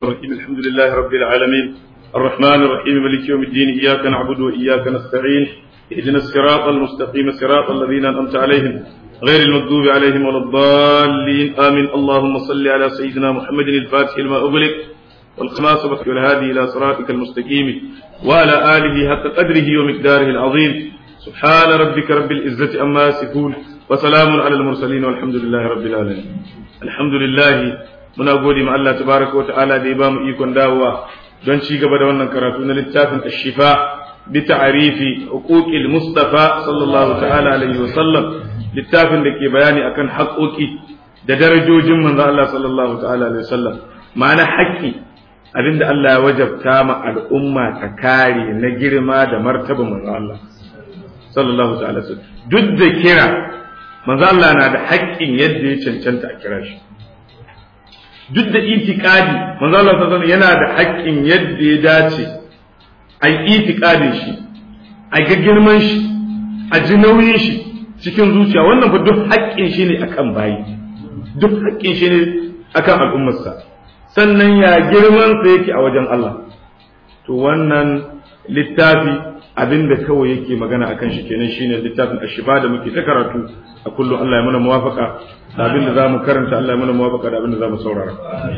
الرحيم الحمد لله رب العالمين الرحمن الرحيم مالك يوم الدين إياك نعبد وإياك نستعين اهدنا الصراط المستقيم صراط الذين أنعمت عليهم غير المغضوب عليهم ولا الضالين آمين اللهم صل على سيدنا محمد الفاتح لما أغلق والخماس بك والهادي إلى صراطك المستقيم وعلى آله حق قدره ومقداره العظيم سبحان ربك رب العزة أما يصفون وسلام على المرسلين والحمد لله رب العالمين الحمد لله muna gode ma Allah tabaraka wa ta'ala da ya bamu ikon dawowa don ci gaba da wannan karatu na littafin ashifa bi ta'rifi huquqil mustafa sallallahu ta'ala alaihi wa sallam littafin da ke bayani akan haƙoƙi da darajojin manzo Allah sallallahu ta'ala alaihi wa sallam ma'ana haƙƙi abinda Allah ya wajabta ma al'umma ta kare na girma da martaba manzo Allah sallallahu ta'ala duk da kira manzo Allah na da haƙƙin yadda ya cancanta a kira shi duk da itikadi manzo Allah sallallahu yana da haƙƙin yadda ya dace a yi itikadin shi a ga girman shi a ji nauyin shi cikin zuciya wannan fa duk haƙƙin shi ne akan bayi duk haƙƙin shi ne akan al'ummarsa sannan ya girman sa yake a wajen Allah to wannan littafi abinda kawai yake magana akan shi kenan shine littafin ashiba da muke ta karatu a kullum Allah ya mana muwafaka da abin da za mu karanta Allah ya mana muwafaka da abin da za mu saurara.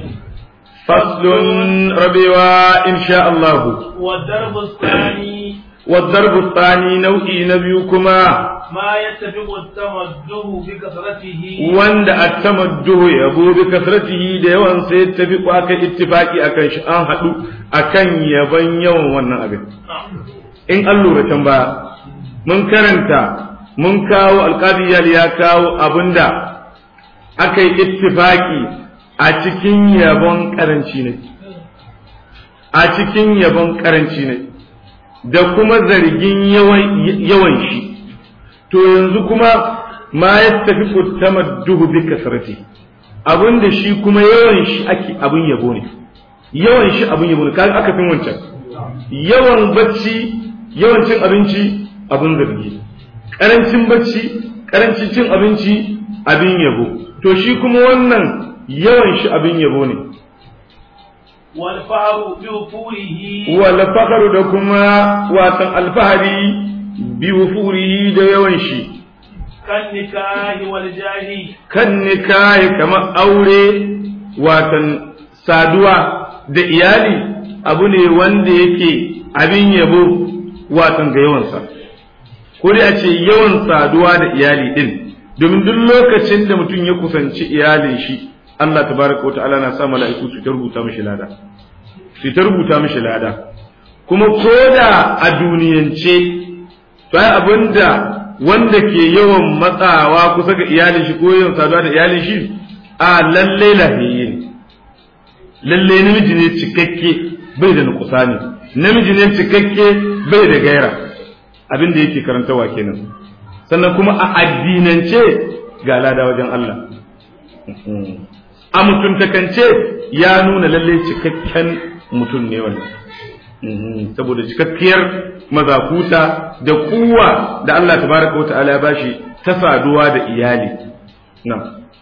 Faslun rabewa insha Allah. والضرب الثاني نوعي نبي كما ما يتفق التمده بكثرته وند التمده يبو بكثرته da yawan sai yattafiqu akan ittifaqi akan shi an hadu akan yaban yawan wannan abin in an lura can ba mun karanta mun kawo alƙadiyar ya kawo abinda aka yi ittifaki a cikin yabon karanci ne a cikin yabon karanci ne da kuma zargin yawan shi to yanzu kuma ma ya tafi tamadduhu bi kasrati abinda shi kuma yawan shi ake abin yabo ne yawan shi abin yabo ne kaga aka fin wancan yawan bacci yawan cin abinci abin zargi karancin bacci karancin cin abinci abin yabo to shi kuma wannan yawan shi abin yabo ne wal fakhru da kuma watan alfahari bi wufurihi da yawan shi kan nikahi wal jahi kan nikahi kamar aure watan saduwa da iyali abu ne wanda yake abin yabo watan ga yawansa ko dai a ce yawan saduwa da iyali din domin duk lokacin da mutum ya kusanci iyalin shi Allah tabaraka wata'ala na sa mala'iku su ta rubuta mishi lada su ta rubuta mishi lada kuma koda a duniyance to ai abinda wanda ke yawan matsawa kusa ga iyalin shi ko yawan saduwa da iyalin shi a lalle lahiyin lalle namiji ne cikakke bai da nukusani namiji ne cikakke bai da gaira abin da yake karantawa kenan sannan kuma a addinance ga lada wajen Allah a mutuntakance ya nuna lalle cikakken mutum ne wannan saboda cikakkiyar mazakuta da kuwa da Allah tabaraka wa ta'ala ya bashi ta saduwa da iyali na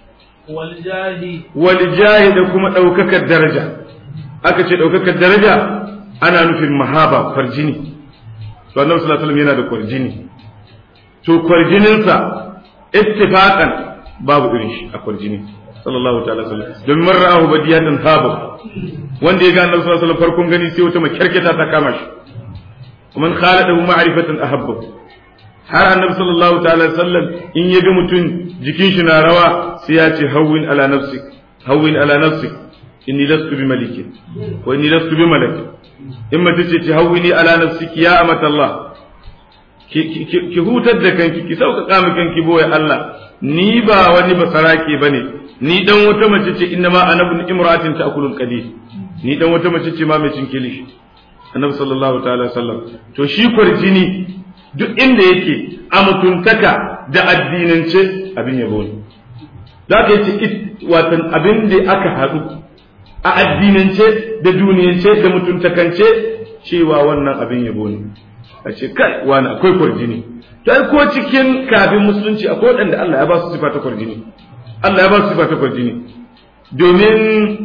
waljahi da kuma ɗaukakar daraja aka ce ɗaukakar daraja ana nufin mahaba farjini to annabi sallallahu alaihi yana da kwarjini to kwarjininsa ittifaqan babu irin shi a kwarjini sallallahu ta'ala sallam domin man ra'ahu badiyatan habu wanda ya ga annabi sallallahu alaihi farkon gani sai wata makyarketa ta kama shi ومن خالده معرفة أحبه har annabi sallallahu ta'ala sallam in ya ga mutum jikin shi na rawa sai ya ce hawwin ala nafsik hawwin ala nafsik inni lastu bi malikin wa inni lastu bi malak in mace ce ce hawwini ala nafsiki ya amata Allah ki hutar da kanki ki sauƙaƙa mi kanki boye Allah ni ba wani basarake bane ni dan wata mace ce inna ma ana ibn imratin ta'kulul qadir ni dan wata mace ce ma mai cin kilishi annabi sallallahu ta'ala sallam to shi kwarjini duk inda yake a mutuntaka da addinance abin yabo ne za ka yi watan abin da aka haɗu a addinance da duniyance da mutuntakance cewa wannan abin yabo ne a ce kai wani akwai kwarjini ta ko cikin kafin musulunci akwai waɗanda Allah ya ba su sifa ta kwarjini Allah ya ba su sifa ta kwarjini domin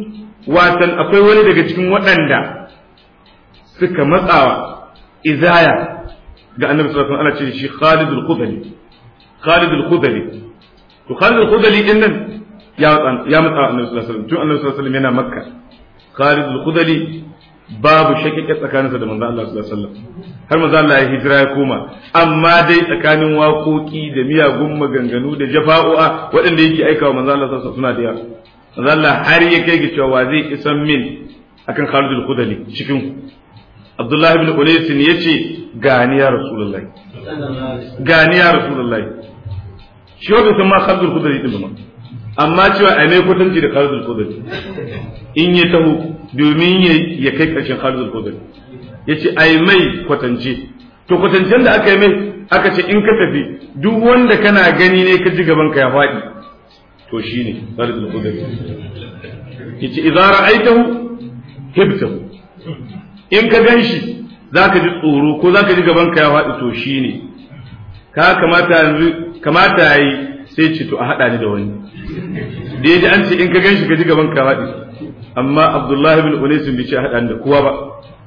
watan akwai wani daga cikin waɗanda suka matsawa izaya ga annabi sallallahu alaihi wasallam ana ce shi Khalid al-Khudali Khalid al-Khudali to Khalid al-Khudali din nan ya ya matsa annabi sallallahu alaihi wasallam tun annabi sallallahu alaihi wasallam yana Makka Khalid al-Khudali babu shakike tsakaninsa da manzo Allah sallallahu alaihi wasallam har manzo Allah ya hijira ya koma amma dai tsakanin waƙoƙi da miyagun maganganu da jafa'o'a waɗanda yake aikawa manzo Allah sallallahu alaihi wasallam suna da yawa manzo Allah har ya kai ga cewa zai isan min akan Khalid al-Khudali cikin Abdullah ibn Unais yace gani ya Rasulullahi gani ya Rasulullahi shi wanda san ma Khalid al-Khudali din ba amma cewa a mai kwatanci da Khalid al-Khudali in ya taho domin ya kai ƙarshen Khalid al-Khudali yace ai mai kwatance to kwatancen da aka yi mai aka ce in ka tafi duk wanda kana gani ne ka ji gaban ka ya faɗi to shine Khalid al-Khudali yace idza ra'aytahu hibtahu in ka ganshi zaka ji tsoro ko zaka ji gaban ka ya faɗi to shine ka kamata yanzu kamata yayi sai ce to a hada ni da wani da yaji an ce in ka ganshi ka ji gaban ka faɗi amma Abdullahi bin Unais bai ce a hada ni da kowa ba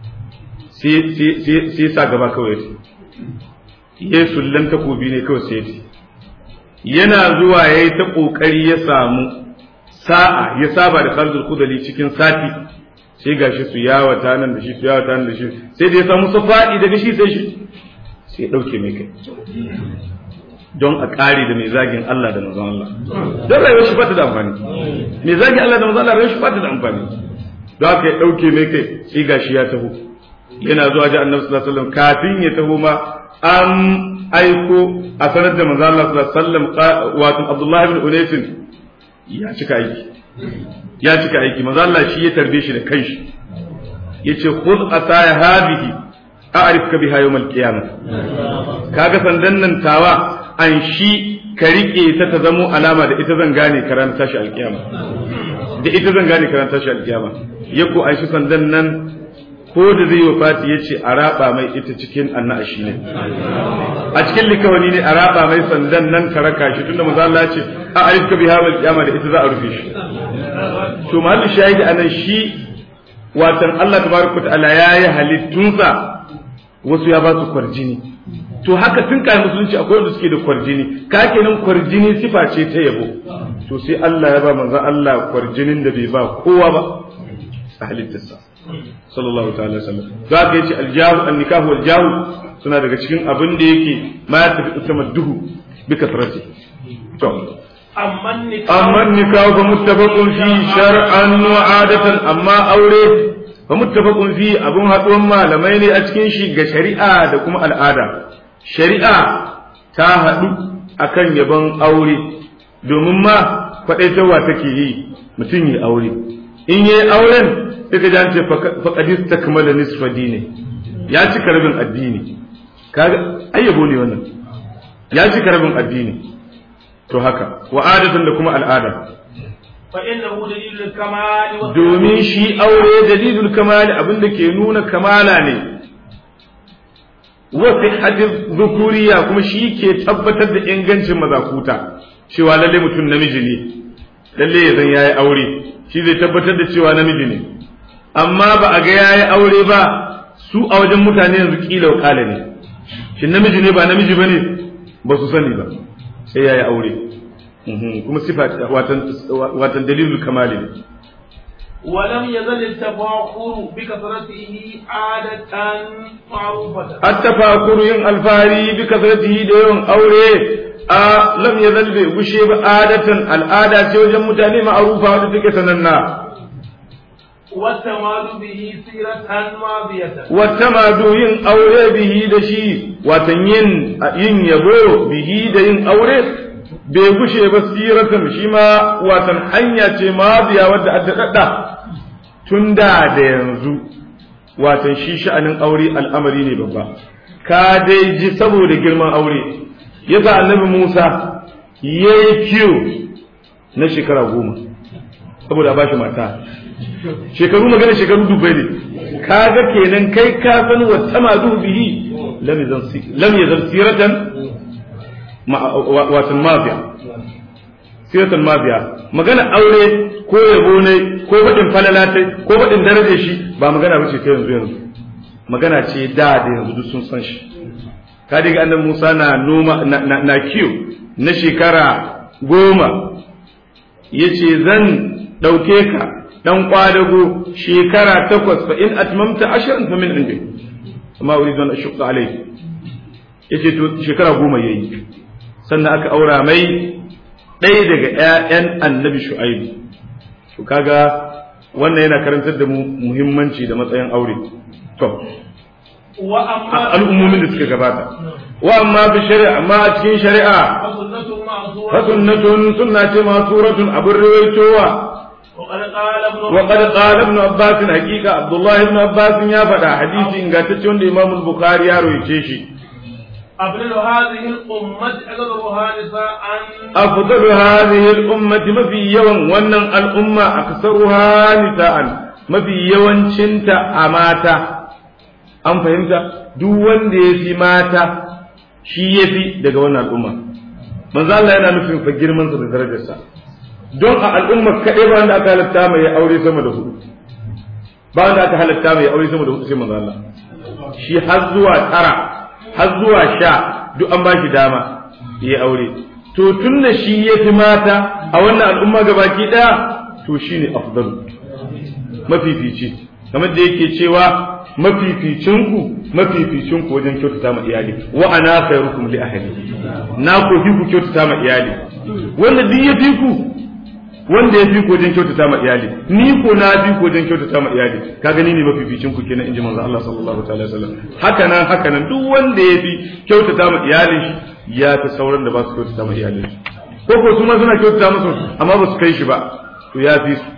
sai sai sai sa gaba kawai ya sullan takobi ne kawai sai yana zuwa yayi ta kokari ya samu sa'a ya saba da Khalid al-Khudali cikin sati sai gashi su yawata nan da shi su yawata nan da shi sai da ya samu safadi daga shi sai shi sai dauke mai kai don a ƙari da mai zagin Allah da manzon Allah don rayuwar shi bata da amfani mai zagin Allah da manzon Allah rayuwar shi bata da amfani don haka ya dauke mai kai sai gashi ya taho yana zuwa ji annabi sallallahu alaihi wasallam kafin ya taho ma an aiko a sanar da manzon Allah sallallahu alaihi wasallam wato Abdullah ibn Unais ya cika aiki ya cika aiki manzon Allah shi ya tarbe shi da kanshi yace khudh ataya hadhihi a'rifka biha yawm al-qiyamah kaga sandan nan tawa an shi ka rike ta ta zamo alama da ita zan gane karan tashi alkiyama da ita zan gane karan tashi alkiyama yako an shi sandan nan ko da zai wafati ya ce a raba mai ita cikin annashi ne a cikin likawani ne a raba mai sandan nan ka raka shi tunda maza Allah ce a ayyuka biha wal kiyama da ita za a rufe shi to mahallu shahidi anan shi watan Allah tabaraka ta'ala yayi halittunsa wasu ya ba su kwarjini to haka tun kai musulunci akwai wanda suke da kwarjini ka kenan kwarjini sifa ce ta yabo to sai Allah ya ba manzo Allah kwarjinin da bai ba kowa ba a halittarsa sallallahu ta'ala sallam to haka yace aljahu annikahu waljahu suna daga cikin abin da yake ma ya tafi tamadduhu bi kasrati to amma nikahu fa muttafaqun fi shar'an wa adatan amma aure fa muttafaqun fi abun haduwan malamai ne a cikin shi ga shari'a da kuma al'ada shari'a ta haɗu akan yabon aure domin ma kwaɗaitarwa take yi mutum yi aure in yi auren sai ka jance faƙadis ta kamala nisfa dini ya cika rabin addini kaga ayyabo ne wannan ya cika rabin addini to haka wa adatan da kuma al'ada domin shi aure dalilul kamali abinda ke nuna kamala ne wasu hadis zukuriya kuma shi ke tabbatar da ingancin mazakuta cewa lalle mutum namiji ne lalle ya zan yayi aure shi zai tabbatar da cewa namiji ne amma ba a ga yayi aure ba su a wajen mutane yanzu kila wakala ne shi namiji ne ba namiji bane ba su sani ba sai yayi aure kuma sifa watan dalilul kamali ne ولم يزل التفاخر بكثرته عادة معروفة التفاخر ين الفاري بكثرته دون أوري آه لم يزل بشيب عادة العادة سيوجد متاني معروفة ودتك سننا والتماد به سيرة ماضية والتماد ين أوري به دشي وتنين ين يبو به دين أوري bai gushe ba siratan shi ma watan hanya ce maziya wadda addadadda tun da da yanzu watan shi sha'anin aure al'amari ne babba ka dai ji saboda girman aure yasa annabi Musa yayi kiyo na shekara goma saboda a bashi mata shekaru magana shekaru dubai ne kaga kenan kai ka san wa tamadu bihi lam yazal siratan watan mafiya siratul mabiya magana aure ko yabo ne ko faɗin falalatai ko faɗin darajar shi ba magana ba ce ta yanzu yanzu magana ce da da yanzu duk sun san shi ka diga annabi Musa na noma na, na, na kiyo na shekara goma yace zan ɗauke ka dan kwadago shekara takwas fa in atmamta ashran fa min indi amma uridu an ashqa alayk yace to shekara goma yayi sannan aka aura mai ɗaya daga ƴaƴan annabi shu'aibu to kaga wannan yana karantar da mu muhimmanci da matsayin aure to wa amma al'ummomin da suka gabata wa amma bi shari'a amma a cikin shari'a fasunnatun ma'zura fa sunnatun sunna ce ma suratun abin riwayotowa وقد قال ابن wa qad qala ibn abbas haqiqa abdullah ibn abbas ya faɗa hadisi ingantacce wanda imam al-bukhari ya rawaye shi أفضل هذه الأمة أقدرها نساء أفضل هذه الأمة ما في يوم ونن الأمة أكثرها نساء ما في يوم شنت أماتا أم فهمت duk wanda ya fi mata shi ya fi daga wannan al'umma manzo Allah yana nufin fa girman sa da darajarsa don a al'umma kaɗai ba wanda aka halatta mai aure sama da hudu ba wanda aka halatta mai aure sama da hudu sai manzo Allah shi har zuwa tara har zuwa sha duk an ba shi dama ya aure to tun da shi ya fi mata a wannan al'umma gabaki ɗaya to shi ne afdalu mafifici kamar da yake cewa mafificinku mafificinku wajen kyautata ma iyali wa ana khairukum li ahli na ko fi ku kyautata ma iyali wanda duk ya fi ku wanda ya fi ku wajen kyautata ma iyali ni ko na fi ku wajen kyautata ma iyali ka gani ne mafificin ku kenan inji manzo Allah sallallahu ta'ala alaihi wasallam haka nan haka nan duk wanda ya fi kyautata ma iyalin shi ya fi sauran da ba su kyautata ma iyalin shi ko ko su ma suna kyautata musu amma ba su kai shi ba to ya fi su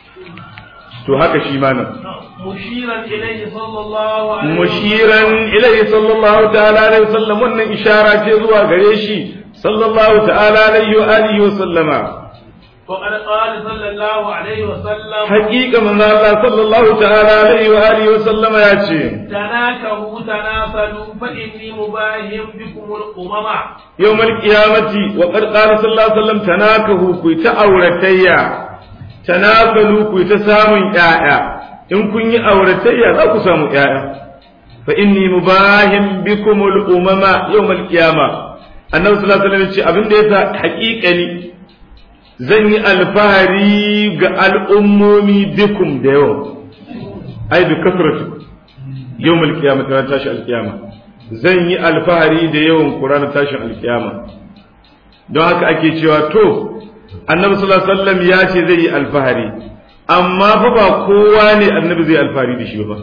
to haka shi ma nan مشيرا إليه صلى الله عليه mushiran ilaihi sallallahu ta'ala alaihi wasallam wannan ishara ce zuwa gare shi sallallahu ta'ala alaihi wa alihi wa sallama وقد قال صلى الله عليه وسلم haƙiƙa manzo Allah sallallahu ta'ala alaihi wa alihi wa sallama ya ce تناكهوا تناسلوا فإني مباهم بكم الأمم yawmal qiyamati wa qad qala sallallahu alaihi wasallam tanakahu ku ta auratayya tanakalu ku ta samun ƴaƴa in kun yi auratayya za ku samu ƴaƴa fa inni mubahim bikumul umama yawmal qiyama annabi sallallahu alaihi wasallam ya ce abin da yasa haƙiƙani zan yi alfahari ga al'ummomi bikum da yawa ai bi kasratu yawmal qiyamati ran tashi alqiyama zan yi alfahari da yawan ku ranar tashin alqiyama don haka ake cewa to annabi sallallahu alaihi wasallam ya ce zai yi alfahari amma fa ba kowa ne annabi zai alfahari da shi ba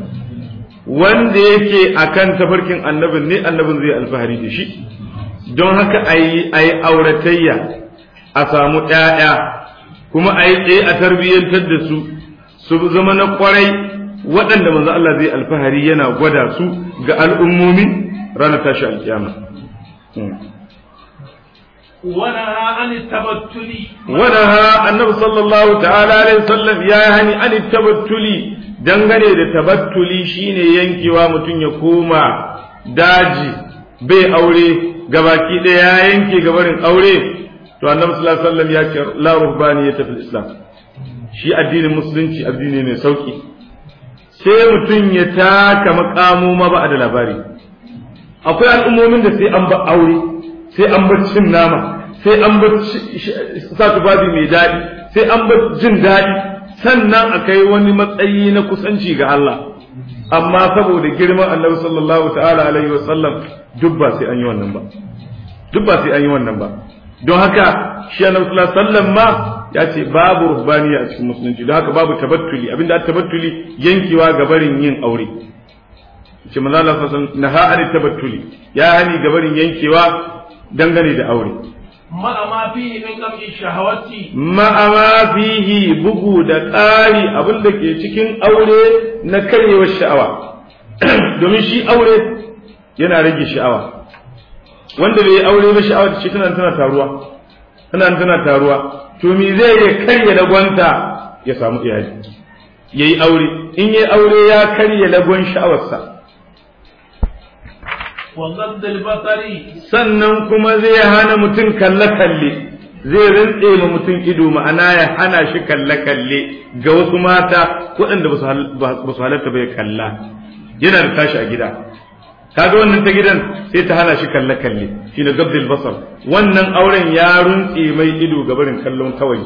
wanda yake akan tafarkin annabin ne annabin zai alfahari da shi don haka ayi ayi auratayya a samu ƴaƴa kuma a yi tsaye a tarbiyyantar da su su zama na kwarai waɗanda manzo Allah zai alfahari yana gwada su ga al'ummomi ranar tashi alkiyama ونهى عن التبتل ونهى annabi sallallahu ta'ala alaihi wasallam ya yi hani an tabattuli dangane da tabattuli shine yankewa mutum ya koma daji bai aure gabaki ɗaya ya yanke gabarin aure to annabi sallallahu alaihi wasallam ya ce la ruhbaniyata fil islam shi addinin musulunci addini mai sauki sai mutum ya taka makamu ma ba da labari akwai al'ummomin da sai an ba aure sai an bar cin nama sai an bar sa tufafi mai daɗi sai an bar jin daɗi sannan a kai wani matsayi na kusanci ga Allah amma saboda girman annabi sallallahu ta'ala alaihi wa sallam duk ba sai an yi wannan ba duk ba sai an yi wannan ba don haka shi annabi sallallahu alaihi wa sallam ma ya ce babu ruhbaniya a cikin musulunci don haka babu tabattuli abinda tabattuli yankewa ga barin yin aure ce manzo Allah sallallahu alaihi wasallam naha an tabattuli ya hani ga barin yankewa dangane da aure مع ما فيه من قمع الشهوات ma'ama fihi bugu da ƙari abin da ke cikin aure na karyewar sha'awa domin shi aure yana rage sha'awa wanda bai yi aure ba sha'awa da shi tana tana taruwa tana tana taruwa to me zai ya karya lagwanta ya samu iyali yayi aure in yayi aure ya karya lagon sha'awarsa وغض البصر sannan kuma zai hana mutum kalle-kalle zai rintse ma mutum ido ma'ana ya hana shi kalle-kalle ga wasu mata waɗanda ba su halatta bai kalla yana da tashi a gida kaga wannan ta gidan sai ta hana shi kalle-kalle shi na gabdil basar wannan auren ya runtse mai ido ga barin kallon kawai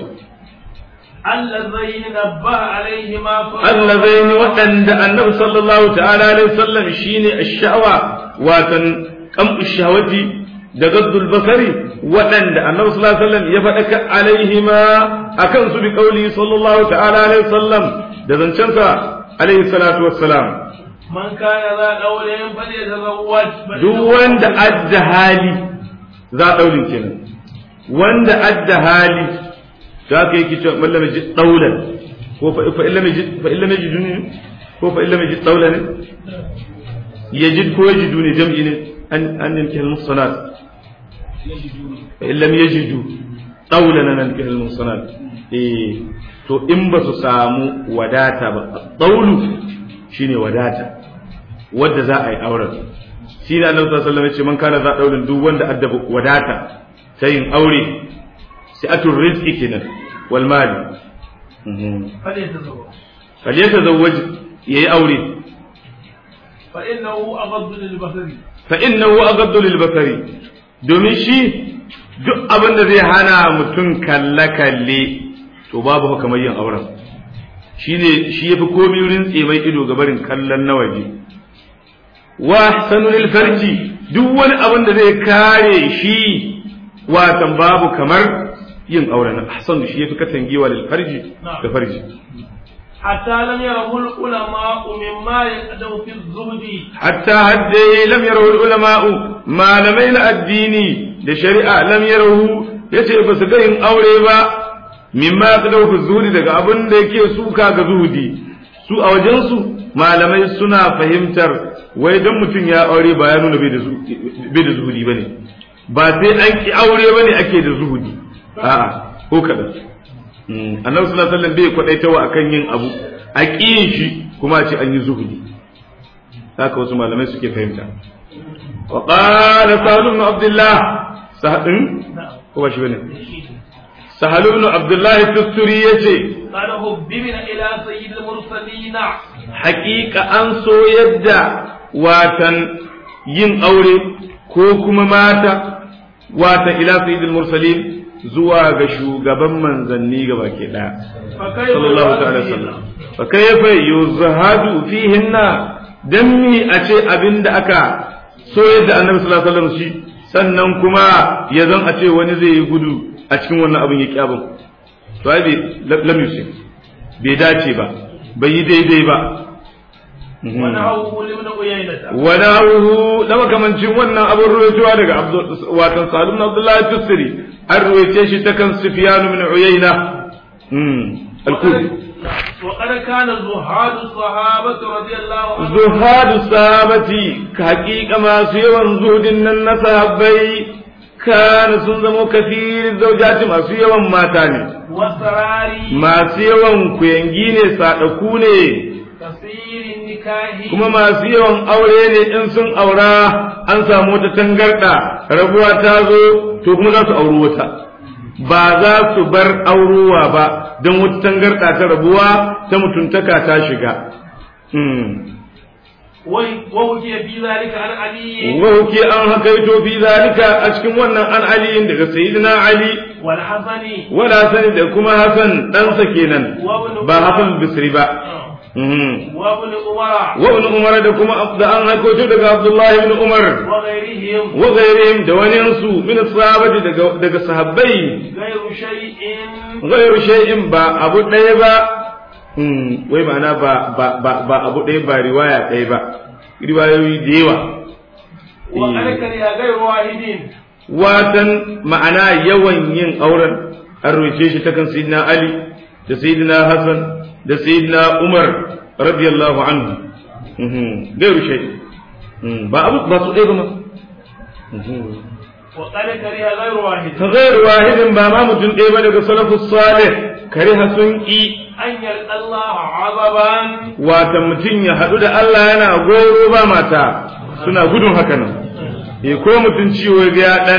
allazaini nabbaha alaihima allazaini waɗanda annabi sallallahu ta'ala alaihi wasallam shine ash-sha'wa watan qamu shahawati da gaddul basari waɗanda annabi sallallahu alaihi wasallam ya faɗa ka alaihima akan su bi qauli sallallahu ta'ala alaihi wasallam da zancensa alaihi salatu wassalam man kana za daulayin fali tazawwaj duk wanda adda hali za daulin kenan wanda adda hali za ka yi kicin mallam ji daulan ko fa fa illa ji fa illa ji duni ko fa illa ji daulan yajid ko yajidu ne jam'i ne an an yanke al-musanat fa illa yajidu daulan an yanke al-musanat eh to in ba su samu wadata ba daulu shine wadata wadda za a yi auren shi da annabi sallallahu alaihi wasallam ya ce man kana za daurin duk wanda addaba wadata ta yin aure si'atul rizqi kenan wal mali fali tazawwaj falyatazawwaj yayi aure fa innahu aghaddu lil basari fa innahu aghaddu lil basari domin shi duk abin da zai hana mutum kalle kalle to babu kamar yin auren shine shi yafi komai rintse mai ido ga barin kallon na waje wa ahsanu lil farji duk wani abin da zai kare shi watan babu kamar yin auren ahsanu shi yafi katangewa lil farji da farji حتى لم يره العلماء مما يقدم في الزهد حتى حتى لم يره العلماء ما لمين الديني da shari'a lam yarahu yace ba su ga yin aure ba mimma qadaw fi zuhudi daga abin da yake suka ga zuhudi su a wajen su malamai suna fahimtar wai dan mutum ya aure ba ya nuna bai da zuhudi bane ba sai an ki aure bane ake da zuhudi a'a ko kadan annabi sallallahu alaihi wasallam bai kwadaitawa akan yin abu a kiyin shi kuma a ce an yi zuhudi haka wasu malamai suke fahimta wa qala sahal ibn abdullah sahal ko ba shi bane sahal ibn abdullah tusturi yace قال حببنا إلى سيد المرسلين haƙiƙa an so yadda watan yin aure ko kuma mata watan ila sayyidil mursalin zuwa ga shugaban manzanni gaba ke daya فكيف sallallahu ta'ala يراد sallam fa kayfa yuzhadu fihinna dan mi a ce abinda aka so yadda annabi sallallahu alaihi wasallam shi sannan kuma ya zan a ce wani zai yi gudu a cikin wannan abin ya kyabin to ai bai lam yusif bai dace ba bai yi daidai ba ونهوه لابن عيينة ونهوه لما كمان جin wannan abin ruwaitowa daga watan Salim bin Abdullah Tusri an ruwaice shi ta kan Sufyan min Uyayna al-Kufi وقد كان زهاد الصحابة رضي الله عنهم zuhadu sahabati ka haƙiƙa masu yawan zuhudin nan na sahabbai kana sun zamo kafirin zaujati masu yawan mata ne والسراري masu yawan kuyangi ne sadaku ne كثير النكاح kuma masu yawan aure ne in sun aura an samu wata tangarda rabuwa ta zo to kuma za su auri wata ba za su bar aurowa ba don wata tangarda ta rabuwa ta mutuntaka ta shiga ووجي في ذلك عن علي wauke an hakaito fi zalika a cikin wannan an aliyin daga sayyidina ali والحسن wala sani da kuma hasan ɗansa kenan وابن ba hasan bisri ba وابن عمر wa ibn umar da kuma da an hakaito daga abdullahi ibn umar وغيرهم wa ghairihim da waninsu min sahabati daga daga sahabbai غير شيء ghairu shay'in ba abu ɗaya ba Hmm, wai ma'ana ba ba ba ba abu ɗaya ba riwaya ɗaya ba riwayoyi da yawa وقد كره غير واحد watan ma'ana yawan yin auren an roce shi ta kan sayyidina ali da sayyidina hasan da sayyidina umar radiyallahu anhu Mhm, ghairu shay'in Hmm, ba abu ba su ɗaya ba ma Mhm. وقد كره غير واحد غير واحد ba ma mutum ɗaya ba daga salafus salih kariha sun ƙi أن يلقى الله عذبا wata mutum ya haɗu da Allah yana goro ba mata suna gudun haka nan e ko mutum ciwo ga ya ɗan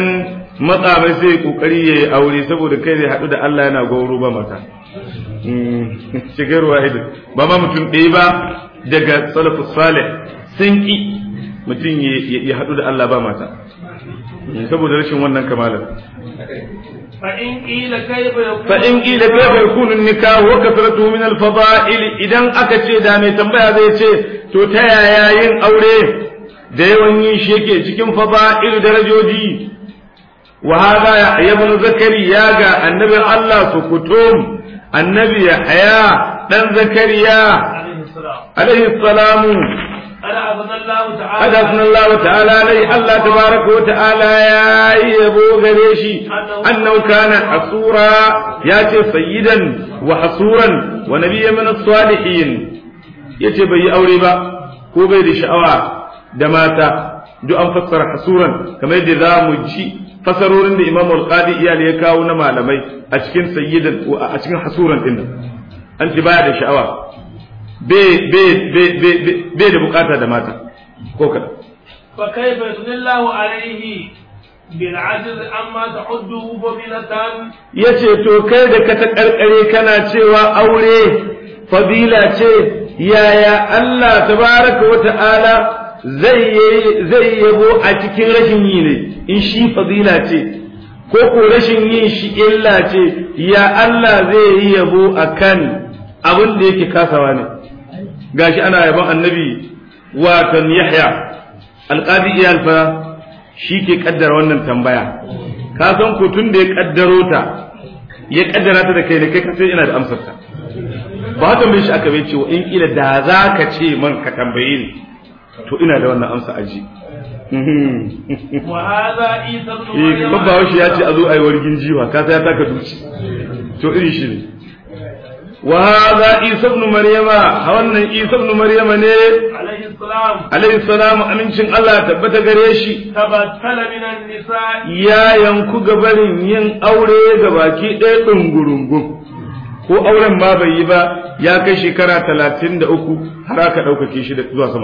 matsa mai sai kokari ya yi aure saboda kai zai haɗu da Allah yana gauro ba mata shigar wahid ba ma mutum ɗaya ba daga salafus salih sun ki mutum ya haɗu da Allah ba mata saboda rashin wannan kamalar فإن قيل كيف يكون فإن قيل كيف يكون النكاح وكثرته من الفضائل idan aka ce da mai tambaya zai ce to ta yaya yin aure da yawan yin shi yake cikin fada'il darajoji wa hada ya ibn zakariya ga annabi Allah sukutum annabi Yahya dan zakariya عليه السلام alaihi salamu قد أذن الله تعالى حدثنا الله تعالى عليه الله تبارك وتعالى يا يبو غريشي أنه كان حصورا ياتي سيدا وحصورا ونبيا من الصالحين yace bai yi aure ba ko bai da sha'awa da mata duk an fassara hasuran kamar yadda za mu ji fasarorin da Imam Al-Qadi iyali ya kawo na malamai a cikin sayyidan a cikin hasuran din an ci baya da sha'awa bai da bukata da mata ko kada فكيف يثني الله عليه بالعجز عما تعده فضيلة yace to kai da ka ta karkare kana cewa aure fadila ce yaya Allah tabaraka wa ta'ala zai zai yabo a cikin rashin yi ne in shi fadila ce ko ko rashin yin shi illa ce ya Allah zai yi yabo akan abin da yake kasawa ne gashi ana yabon annabi watan Yahya alqadi iyal fa shi ke kaddara wannan tambaya ka san ko tun da ya kaddaro ta ya kaddara ta da kai da kai ka sai ina da amsar ta ba haka mai shi aka bai ce in kila da za ka ce man ka tambaye ni to ina da wannan amsa aji وهذا عيسى بن eh مريم babba shi ya ce a zo a yi wargin jiwa ka sai ya taka duci to iri shi ne wa hadha isa ibn maryama wannan isa ibn maryama ne عليه السلام alayhi salamu amincin Allah ya tabbata gare shi تبتل من النساء ya yanku gabarin yin aure ga baki ɗaya ɗungurungun ko auren ma bai yi ba ya kai shekara talatin da uku har aka ɗaukake shi da zuwa sama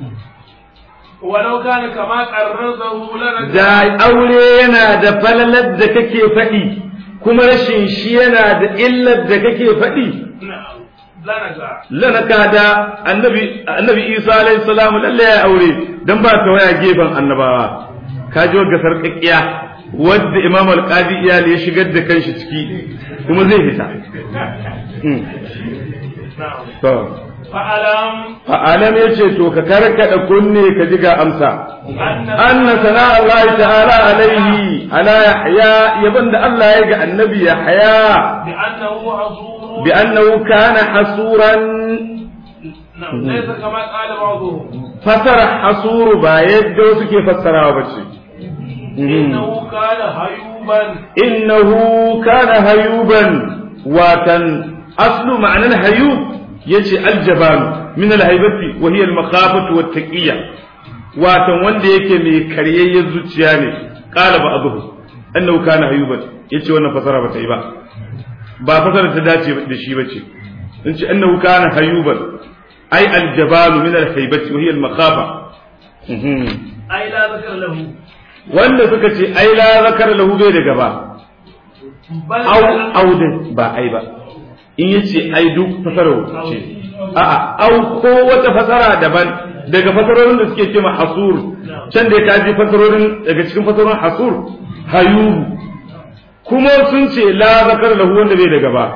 ولو كان كما قررته لنا da aure yana da falalar da kake faɗi kuma rashin shi yana da illar da kake faɗi نعم لنجا lanaka da annabi annabi Isa alaihi salam lalle ya aure dan ba ta waya gefen annabawa ka ji wagga sarƙaƙiya wadda Imam al-Qadi iyali ya shigar da kanshi ciki kuma zai fita Hmm. نعم to فألم fa'alam yace to ka karkada kunne ka ji ga amsa أن anna sana Allah ta'ala alaihi ala yahya yaban da Allah ya ga annabi yahya بأنه حصور bi annahu kana hasuran نعم ليس كما قال بعضهم fasara hasuru ba yadda wasu ke fassarawa ba ce إنه كان هيوبا innahu kana hayuban watan aslu ma'anar hayub yace aljaban min alhaibati wa hiya almakhafatu wattaqiyya watan wanda yake mai karyayyen zuciya ne qala ba'dhu annahu kana hayuban yace wannan fasara ba ta yi ba ba fasara ta dace da shi bace in ce annahu kana hayuban ai aljabalu min alhaibati wa hiya almakhafa أي لا ذكر له wanda suka ce ai la zakar lahu bai da gaba بل au audin ba ai ba in yace ai duk fasara ce a'a au ko wata fasara daban daga fasarorin da suke ce ma hasur can da ka ji fasarorin daga cikin fasarorin hasur hayubu kuma sun ce la zakar lahu wanda bai da gaba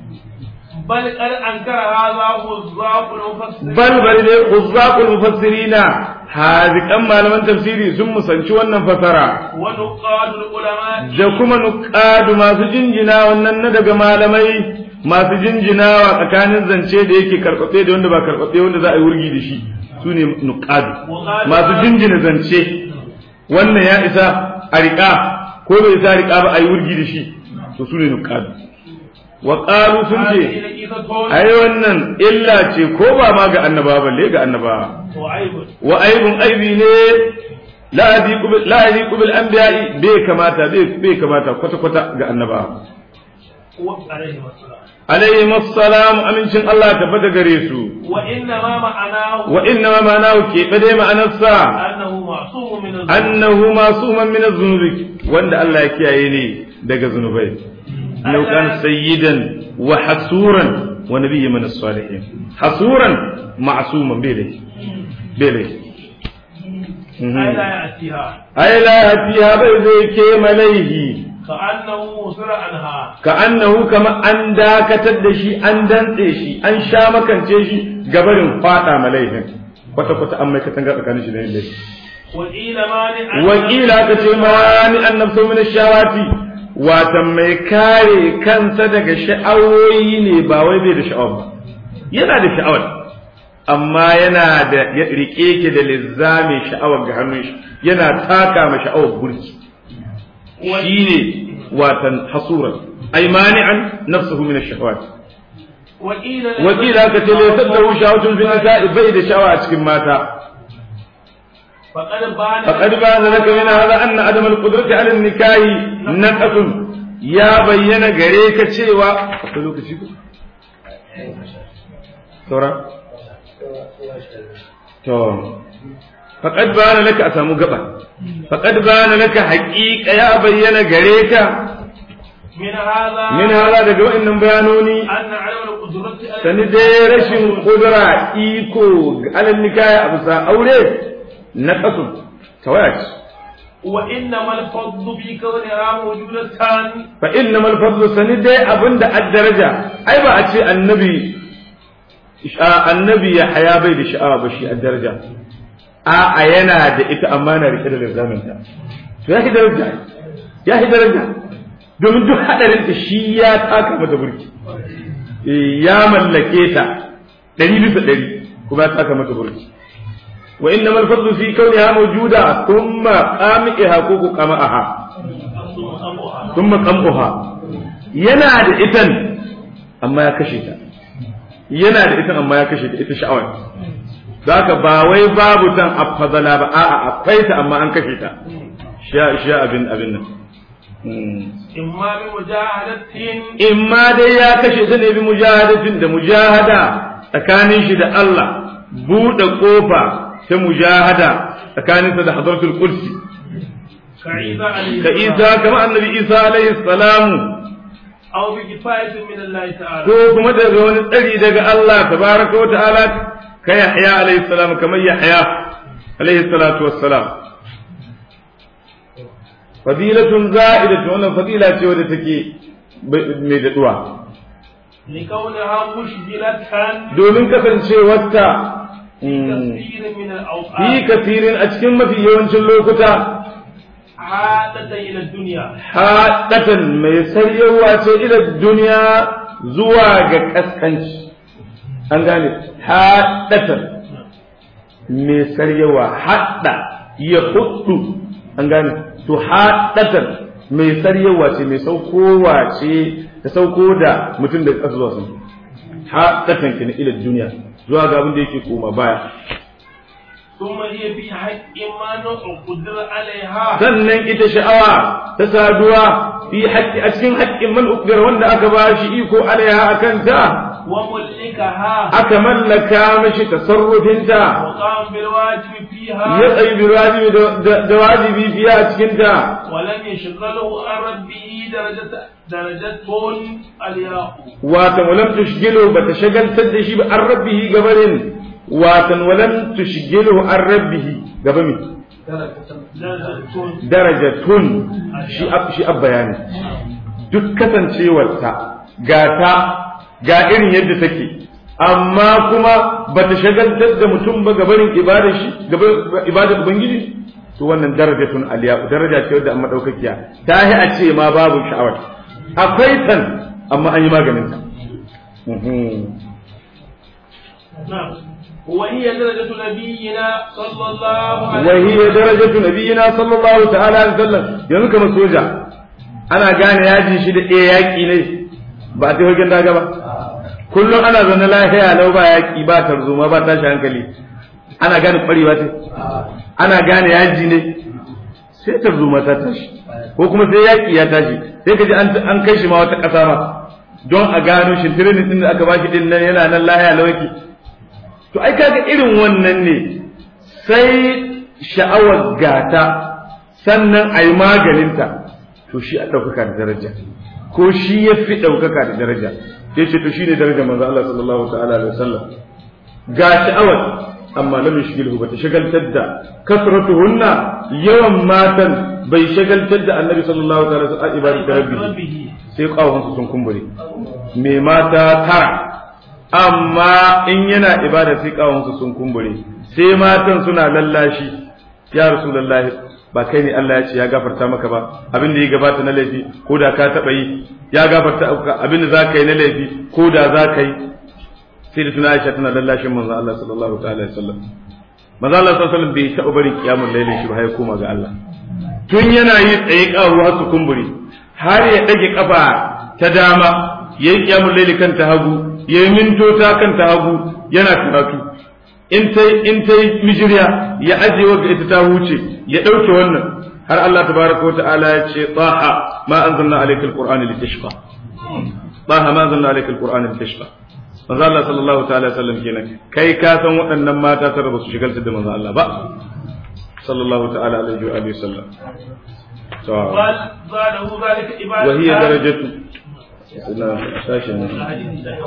بل قد أنكر هذا وزاق المفسر bal bari ne uzzaqul mufassirina hazikan malaman tafsiri sun musanci wannan fasara ونقاد العلماء da kuma nuqadu masu jinjina wannan na daga malamai masu jinjinawa tsakanin zance da yake karɓaɓɓe da wanda ba karɓaɓɓe wanda za a yi wurgi da shi su ne nuqadu masu jinjina zance wannan ya isa a riƙa ko bai isa a riƙa ba a yi wurgi da shi to su ne nuqadu wa qalu sun ce هذه لقيطة ai wannan illa ce ko ba ma ga annabawa balle ga annabawa وعيب wa aibun aibi ne la yadiqu bil la yadiqu bil anbiya'i bai kamata bai bai kamata kwata kwata ga annabawa عليه السلام alayhi assalam amincin Allah tabbata gare su وإنما معناه wa inna ma ma'anahu ke bade ma'anarsa أنه معصوم من الذنوب annahu masuman min az-zunubi wanda Allah ya kiyaye ne daga zunubai law kana sayyidan wa hasuran wa nabiyyan min as-salihin hasuran ma'suman bai dai bai dai أي لا يأتيها ai la yatiha bai zai ke malaihi كأنه وصل عنها ka annahu kama an dakatar da shi an dantse shi an sha makance shi gabarin fada malaihin kwata kwata an mai katanga tsakanin shi da yin laifi وقيل مانع wakila ka ce mani an nafsu min shawati watan mai kare kansa daga sha'awoyi ne ba wai bai da sha'awar ba yana da sha'awar amma yana da ya rike ki da lizzami sha'awar ga hannun shi yana taka ma sha'awar burki shine watan hasuran ay mani'an nafsuhu min ash-shahawat وقيل wakila ka ce laysa lahu shahawatun fi nisa'i bai da sha'awa a cikin mata فقد بان فقد بان لك من هذا أن عدم القدرة على النكاح نقص يا بين غريك cewa akwai lokaci ko saura to faqad bana laka a samu gaba faqad bana laka haqiqa ya bayyana gare ka من هذا min hala daga wa'annan bayanoni أن عدم القدرة على sani dai rashin kudura iko ga alal nikaya a bisa aure na kasu tawaya ce وإنما الفضل في كونها موجودة fa innamal fadlu sani dai abinda ad-daraja ai ba a ce annabi sha- annabi ya haya bai da sha'awa ba shi ad-daraja a a yana da ita amma na rike da lizamin ta to ya ki daraja ya ki daraja domin duk hadarin ta shi ya taka mata burki Eh, ya mallake ta ɗari bisa ɗari kuma ya taka mata burki wa innamal fadlu fi kauniha mawjuda thumma qami'iha ko ku qama'aha ثم قمها yana da itan amma ya kashe ta yana da itan amma ya kashe ta ita sha'awar zaka ba wai babu tan afadala ba a'a akwai ta amma an kashe ta sha sha abin abin nan إما بمجاهدة in ma dai ya kashe ta ne bi mujahadatin da mujahada tsakanin shi da Allah buɗe kofa ta mujahada tsakaninsa da hadratul kursi كعيسى عليه ka isa kama annabi isa alaihi salamu أو بكفاية من الله تعالى ko kuma daga wani tsari daga Allah tabaraka wa ta'ala ka Yahya alaihi salam kamar Yahya alaihi salatu wassalam fadilatun za'idatun wannan fadila ce wadda take mai daduwa لكونها مشغلة domin kasancewarta في كثير من fi الأوقات kasirin a cikin mafi yawancin lokuta عادة إلى الدنيا haɗatan mai saryewa ce ila duniya zuwa ga ƙasƙanci an gane haɗatan mai saryewa haɗa ya hudu an gane to haɗatan mai saryewa ce mai saukowa ce ta sauko da mutum da ƙasa zuwa sun haɗatan kina ila duniya zuwa ga abin da yake koma baya ثم هي في حق ما قدر عليها sannan ita sha'awa ta saduwa fi haƙƙi a cikin haƙƙin man ukbir wanda aka ba shi iko alaiha akan ta وملكها aka mallaka mashi tasarrufinta وقام بالواجب فيها ya tsayi bi wajibi da- da da wajibi fiye a cikin ta ولم يشغله عن ربه درجة درجة الياء watan walam tushgilu bata shagaltar da shi ba an rabbihi gabarin watan walam tushgilu an rabbihi gaba mi درجة darajatun shi ab shi ab bayani duk kasancewarta ga ta ga irin yadda take amma kuma bata shagaltar da mutum ba gabarin ibadar shi gaban ibadar ubangiji to wannan darajatun aliya daraja ce wadda amma daukakiya ta yi a ce ma babu sha'awar akwai tan amma an yi maganin ta Mhm. نعم وهي درجة نبينا صلى الله عليه وهي درجة نبينا صلى الله تعالى عليه وسلم yanzu kamar soja ana gane yaji shi da ɗaya yaƙi ne ba ta hogen daga ba kullum ana zaune lafiya lau ba yaƙi ba tarzoma ba tashi hankali ana gane ƙwarewa ce ana gane yaji ne sai tarzoma ta tashi ko kuma sai yaƙi ya tashi sai ka ji an an kai shi ma wata ƙasa ma don a gano shi training din da aka ba shi din nan yana nan lafiya lau yake to ai kaga irin wannan ne sai sha'awar gata sannan a yi maganinta to shi a ɗaukaka da daraja ko shi ya fi ɗaukaka da daraja ya ce to shi ne daraja manzo Allah sallallahu ta'ala alaihi wasallam ga sha'awar amma lam yashghilhu bata shagaltar da kasratuhunna yawan matan bai shagaltar da annabi sallallahu ta'ala alaihi wasallam ibadatu rabbi sai kawon su sun kumbure me mata tara amma in yana ibada sai kawon su sun kumbure sai matan suna lallashi ya rasulullahi ba kai ne Allah ya ce ya gafarta maka ba abin da ya gabata na laifi ko da ka taba yi ya gafarta abin da za ka yi na laifi ko da za ka yi sai da tuna Aisha tana lallashin manzo Allah sallallahu ta'ala alaihi wasallam manzo Allah sallallahu alaihi wasallam bai taɓa barin kiyamul lailin shi ba ya koma ga Allah tun yana yi tsaye kawo har su kumburi har ya dage kafa ta dama yayi kiyamul laili kan ta hagu yayi mintota kan ta hagu yana karatu in tai in tai mijiriya ya aje wa ita ta huce ya dauke wannan har Allah tabaraka wa ta'ala ya ce taha ma anzalna alayka alqur'ana litashqa taha ma anzalna alayka alqur'ana litashqa manzo Allah sallallahu ta'ala sallam kenan kai ka san waɗannan mata tare ba su shigaltar da manzo Allah ba sallallahu ta'ala alaihi wa alihi sallam to زاده ذلك wa hiya عبادة darajatu ina sashin